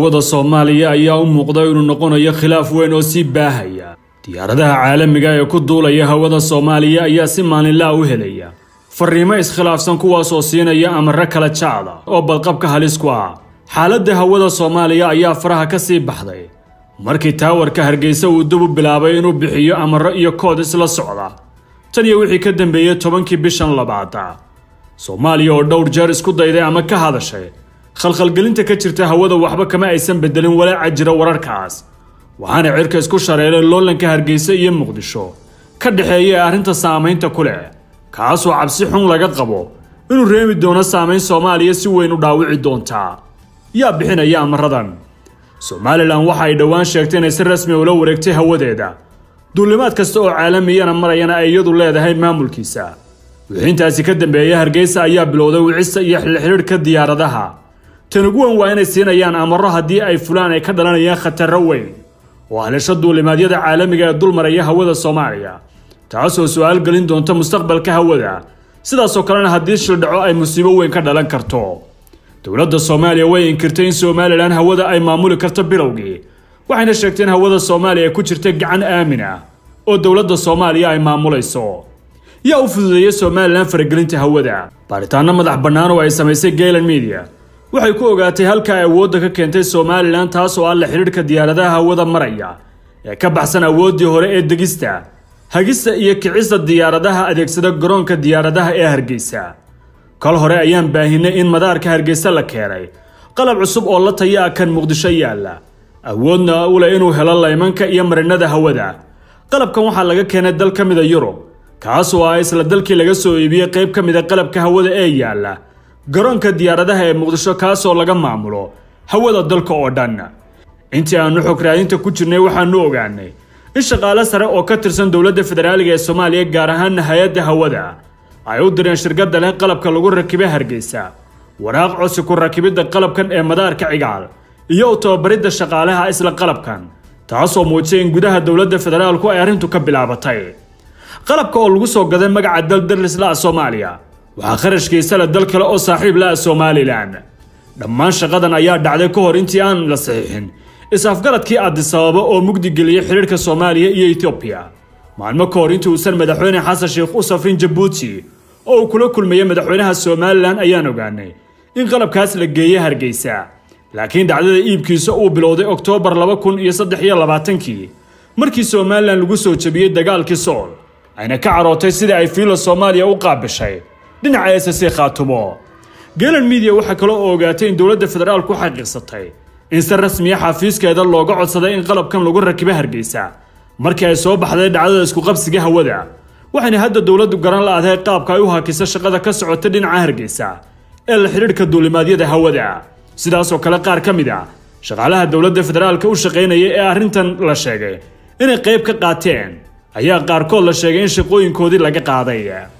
hawada soomaaliya ayaa u muuqda inuu noqonayo khilaaf weyn oo sii baahaya diyaaradaha caalamiga ee ku duulaya hawada soomaaliya ayaa si maalinlaa u helaya fariimo iskhilaafsan kuwaasoo siinaya amaro kala jacda oo badqabka halis ku ah xaaladda hawada soomaaliya ayaa faraha ka sii baxday markii taawarka hargeysa uu dib u bilaabay inuu bixiyo amaro iyo kood isla socda tan iyo wixii ka dambeeyey tobankii bishan labaada soomaaliya oo dhowr jeer isku dayday ama ka hadashay khalkhalgelinta ka jirta hawada waxba kama aysan bedelin walaaca jira wararkaas waxaana cirka isku shareeray loolanka hargeysa iyo muqdisho ka dhexeeya ee arrinta saamaynta ku leh kaasoo cabsi xun laga qabo inuu reemi doono saamayn soomaaliya si weyn u dhaawici doontaa yaa bixinaya amaradan somalilan waxa ay dhowaan sheegtay inay si rasmi ula wareegtay hawadeeda duulimaad kasta oo caalamiyana marayana ay iyadu leedahay maamulkiisa wixii intaasi ka dambeeya hargeysa ayaa bilowday wicista iyo xilxidhiidhka diyaaradaha tan ugu wan waa inay siinayaan amaro haddii ay fulaan ay ka dhalanayaan khataro weyn oo halisho duulimaadyada caalamiga ee dulmaraya hawada soomaaliya taasoo su-aal gelin doonta mustaqbalka hawada sidaasoo kalena haddii shildhaco ay musiibo weyn ka dhalan karto dowladda soomaaliya way inkirtay in somalilan hawada ay maamuli karto bilowgii waxayna sheegtay in hawada soomaaliya ay ku jirta gacan aamin ah oo dowladda soomaaliya ay maamulayso yaa u fududeeyay somalilan faragelinta hawada baaritaano madax bannaan oo ay samaysay gaylan media waxay ku ogaatay halka ay awoodda ka keentay somalilan taas oo ah la xidhiidhka diyaaradaha hawada maraya ee ka baxsan awooddii hore ee degista hagista iyo kicista diyaaradaha adeegsada garoonka diyaaradaha ee hargeysa kol hore ayaan baahinay in madaarka hargeysa la keenay qalab cusub oo la taya ah kan muqdisho yaalla awoodna u leh inuu helo laymanka iyo marinada hawada qalabkan waxaa laga keenay dal ka mida yurub kaasoo ah isla dalkii laga soo iibiyey qayb ka mida qalabka hawada ee yaalla garoonka diyaaradaha ee muqdisho kaasoo laga maamulo hawada dalka oo dhan intii aannu xog raadinta ku jirnay waxaanu ogaanay in shaqaale sare oo ka tirsan dowladda federaaliga ee soomaaliya gaar ahaana hay-adda hawada ay u direen shirkadda leh qalabka lagu rakibay hargeysa waraaq codsi ku rakibidda qalabkan ee madaarka cigaal iyo u tababaridda shaqaalaha isla qalabkan taasoo muujisay in gudaha dowladda federaalku ay arrintu ka bilaabatay qalabka oo lagu soo gaday magaca dal darlislaa soomaaliya waxaa kharashkiisa leh dal kale oo saaxiib la ah somalilan dhammaan shaqadan ayaa dhacday ka hor intii aan la saxiixin is-afgaradkii addisababa oo mugdigeliyey xidhiirhka soomaaliya iyo etoobiya maalmo ka hor intii uusan madaxweyne xasan sheekh u safrin jabuuti oo uu kula kulmayay madaxweynaha somalilan ayaan ogaanay in qalabkaas la geeyey hargeysa laakiin dhacdada iibkiisa uu bilowday oktoobar laba kun iyo saddex iyo labaatankii markii somalilan lagu soo jebiyey dagaalkii sool ayna ka carootay sidai ay fiilo soomaaliya u qaabishay dhinaca ss khaatumo geelan midiya waxaa kaloo ogaatay in dowladda federaalku xaqiiqsatay in si rasmiya xafiiskeeda looga codsaday in qalabkan lagu rakibo hargeysa markii ay soo baxday dhacdada iskuqabsiga hawada waxayna hadda dowladdu garan la-adahay qaabka ay u hakiso shaqada ka socota dhinaca hargeysa ee la xidhiidhka duulimaadyada hawada sidaasoo kale qaar ka mid a shaqaalaha dowladda federaalka u shaqaynaya ee arrintan la sheegay inay qayb ka qaateen ayaa qaarkood la sheegay in shaqooyinkoodii laga qaaday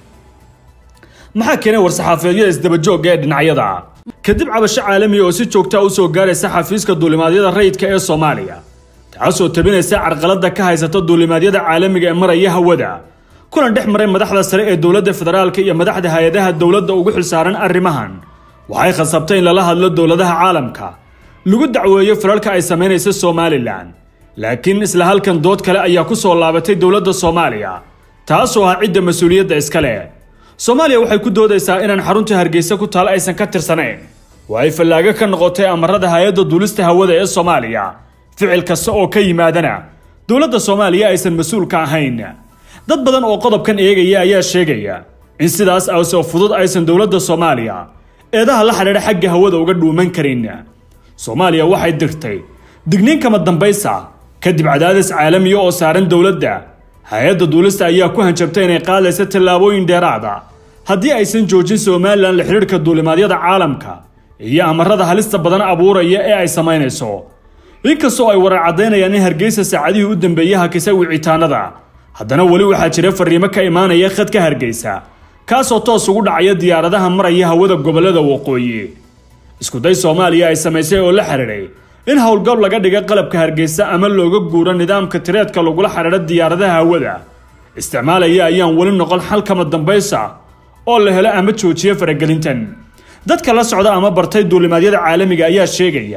maxaa keenay war-saxaafeedyada isdabajoogga ee dhinacyada kadib cabasho caalamiya oo si joogtaa u soo gaaraysa xafiiska duulimaadyada rayidka ee soomaaliya taasoo tabinaysa carqaladda ka haysata duulimaadyada caalamiga ee maraya hawada kulan dhex maray madaxda sare ee dowladda federaalka iyo madaxda hay-adaha dowladda ugu xilsaaran arrimahan waxay khasabtay in lala hadlo dowladaha caalamka lagu dacweeyo falalka ay samaynaysa somalilan laakiin isla halkan dood kale ayaa ku soo laabatay dowladda soomaaliya taasoo ah cidda mas-uuliyadda iskale soomaaliya waxay ku doodaysaa inaan xarunta hargeysa ku taal aysan ka tirsanayn oo ay fallaago ka noqotay amarada hay-adda duulista hawada ee soomaaliya ficil kasta oo ka yimaadana dowladda soomaaliya aysan mas-uul ka ahayn dad badan oo qodobkan eegaya ayaa sheegaya in sidaas asoo fudud aysan dowladda soomaaliya eedaha la xidhiidha xagga hawada uga dhuuman karin soomaaliya waxay dirtay digniin kama dambaysa kadib cadaadis caalamiya oo saaran dowladda hay-adda duulista ayaa ku hanjabtay inay qaadaysa tallaabooyin dheeraada haddii aysan joojin somalilan la xidhiidhka duulimaadyada caalamka iyo amarada halista badan abuuraya ee ay samaynayso inkastoo ay warar caddaynayaan in hargeysa saacadihii u dambeeyey hakisay wicitaanada haddana weli waxaa jira fariimo ka imaanaya khadka hargeysa kaasoo toos ugu dhacaya diyaaradaha maraya hawada gobollada waqooyi iskuday soomaaliya ay samaysay oo la xidhiidhay in howlgab laga dhiga qalabka hargeysa ama looga guuro nidaamka tireedka lagula xidhiidha diyaaradaha hawada isticmaalaya ayaan weli noqon xal kama dambaysa oo la helo ama joojiya faragelintan dadka la socda ama bartay duulimaadyada caalamiga ayaa sheegaya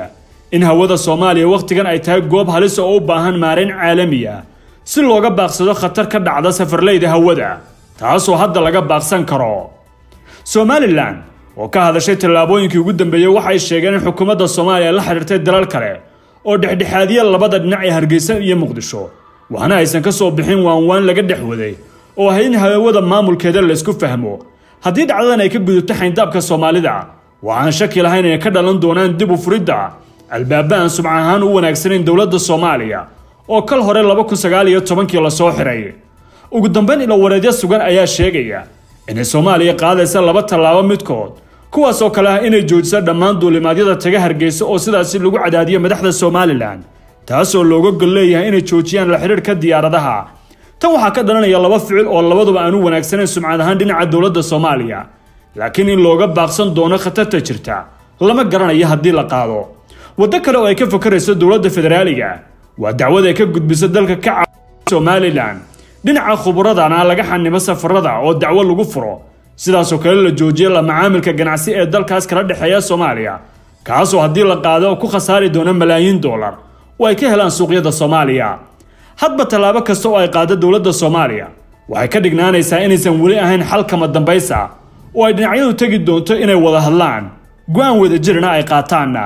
in hawada soomaaliya wakhtigan ay tahay goob halis oo u baahan maarayn caalami ah si looga baaqsado khatar ka dhacda safarleyda hawada taasoo hadda laga baaqsan karo somalilan oo ka hadashay tallaabooyinkii ugu dambeeyey waxay sheegeen in xukuumadda soomaaliya la xidhiirtay dalal kale oo dhexdhexaadiya labada dhinac ee hargeysa iyo muqdisho waxna aysan ka soo bixin waanwaan laga dhex waday oo ah in hawada maamulkeeda laysku fahmo haddii dhacdadan ay ka gudubto xayndaabka soomaalida waxaan shaki lahayn inay ka dhalan doonaan dib u furidda albaaba aan subca ahaan u wanaagsanayn dowladda soomaaliya oo kal hore laba kun sagaal iyo tobankii lasoo xiray ugu dambayn ilo wareedyo sugan ayaa sheegaya inay soomaaliya qaadaysa laba tallaabo midkood kuwaas oo kale ah inay joojiso dhammaan duulimaadyada taga hargeysa oo sidaasi lagu cadaadiyo madaxda somalilan taasoo looga gol leeyahay inay joojiyaan la xidhiirhka diyaaradaha tan waxaa ka dhalanaya laba ficil oo labaduba aan u wanaagsanayn sumcad ahaan dhinaca dowladda soomaaliya laakiin in looga baaqsan doono khatarta jirta lama garanayo haddii la qaado waddo kale oo ay ka fakarayso dowladda federaaliga waa dacwad ay ka gudbiso dalka ka caawa somalilan dhinaca khuburadana laga xanimo safarada oo dacwo lagu furo sidaasoo kale la joojiya la macaamilka ganacsi ee dalkaas kala dhexeeya soomaaliya kaasoo haddii la qaado ku khasaari doono malaayiin dollar oo ay ka helaan suuqyada soomaaliya hadba tallaabo kasta oo ay qaado dowladda soomaaliya waxay ka dhignaanaysaa inaysan weli ahayn xal kama dambaysa oo ay dhinacyadu tegi doonto inay wada hadlaan go-aan wada jirina ay qaataanna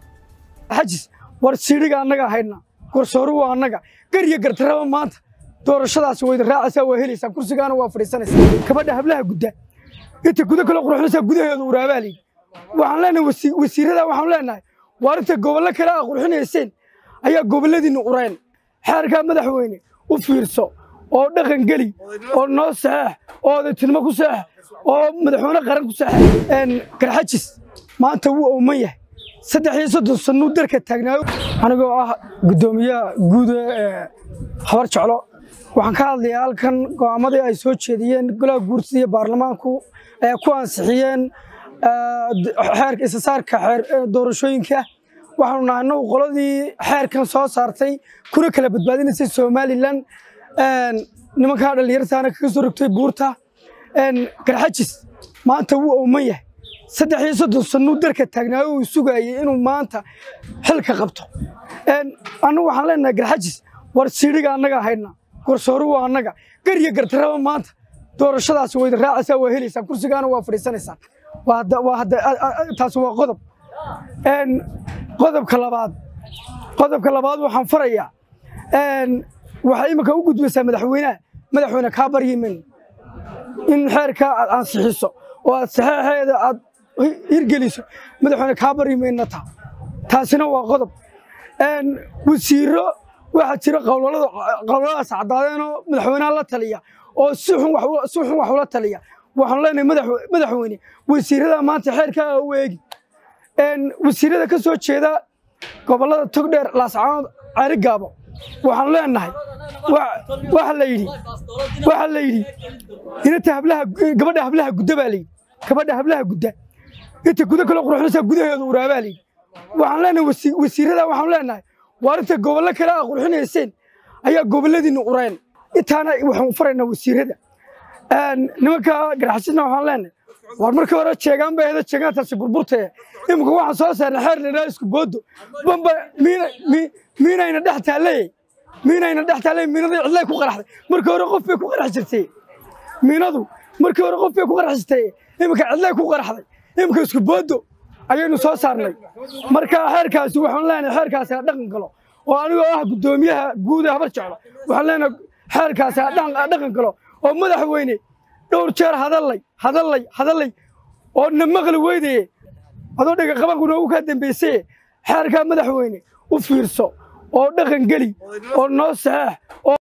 xajis war siidhiga annaga haydna gorsooru waa annaga garya gartaraba maanta doorashadaas wayda raacaysaa waa helaysaa kursigaana waa fadhiisanaysaa kabadha hablaha gudda inta guda kale qurxinaysaa gudaheedu uraabaa layidhi waxaan leenahay wasiirada waxaan leenahay waar inta gobollo kale aa qurxinayseen ayaa gobolladiinna ureen xeerkaa madaxweyne u fiirso oo dhaqan geli oo noo saxeex oo odatinimo ku saxeex oo madaxweyne qaran ku saxeex garxajis maanta wuu owman yahay saddex iyo soddon sannuu darka taagnaayo anigoo ah guddoomiyaha guud ee habar jeclo waxaan ka hadlayaa halkan go'aamadii ay soo jeediyeen golaha guurtida iyo baarlamaanku ay ku ansixiyeen xeerka isasaarka xeer doorashooyinka waxaanu nahay annagu qoladii xeerkan soo saartay kuna kala badbaadinaysay somalilan nimankaa dhallinyartaana kaga soo rogtay buurta garxajis maanta wuu owman yahay saddex iyo soddon sannuu darka taagnaayo uu sugayay inuu maanta xilka qabto annagu waxaan leenahay garxajis war siidhiga annaga haydna gorsooru waa annaga garya gartaraba maanta doorashadaas wayda raacaysaa waa helaysaa kursigaana waa fadhiisanaysaa taas waa qodob qodobka labaad qodobka labaad waxaan farayaa waxay iminka u gudbaysaa madaxweynaha madaxweyne kaa baryimin in xeerkaa aad ansixiso oo aad saxeexeeda aad hirgeliso madaxweyne kaa baryimayna taa taasina waa qodob wasiiro waxaa jira qowladaas caddaadeenoo madaxweynaha la taliya oo si xun wax ula taliya waxaanu leenahay madaxweyne wasiirada maanta xeerkaa u eegi wasiirada ka soo jeeda gobollada togdheer laascaanood cari gaabo waxaanu leenahay waxa la yidhi waxa la yidhi inanta hablaha gabadha hablaha gudda baa layidhi gabadha hablaha gudda inta guda kale qurxinaysaa gudaheedu uraabaa layidhi waxaan leenahay wasiirada waxaanu leenahay waar inta gobollo kale aa qurxinayseen ayaa gobolladiinna ureen intaana waxaan faraynaa wasiirada nimanka garxasisna waxaan leenahay waar markii hore jeegaan bay ahda jeegaantaasi burburtee imika waxaan soo saarnay xeer ladhaa isku boodo bamba miinayna dhex taallay miinayna dhex taallay miinadii cidlay ku qaraxday markii hore qof bay ku qarax jirtay miinadu markii hore qof bay ku qarax jirtay imika cidlay ku qaraxday imika isku boodo ayaynu soo saarnay marka xeerkaasi waxaan leenahay xeerkaasi ha dhaqan galo oo anigoo ah guddoomiyaha guud ee habar jeclo waxaan leenahay xeerkaasi ha dhaqan galo oo madaxweyne dhowr jeer hadallay hadallay hadallay oo na maqli weydaye adoo dhega qabanku noogu kaa dambaysaye xeerkaa madaxweyne u fiirso oo dhaqan geli oo noo saxeex oo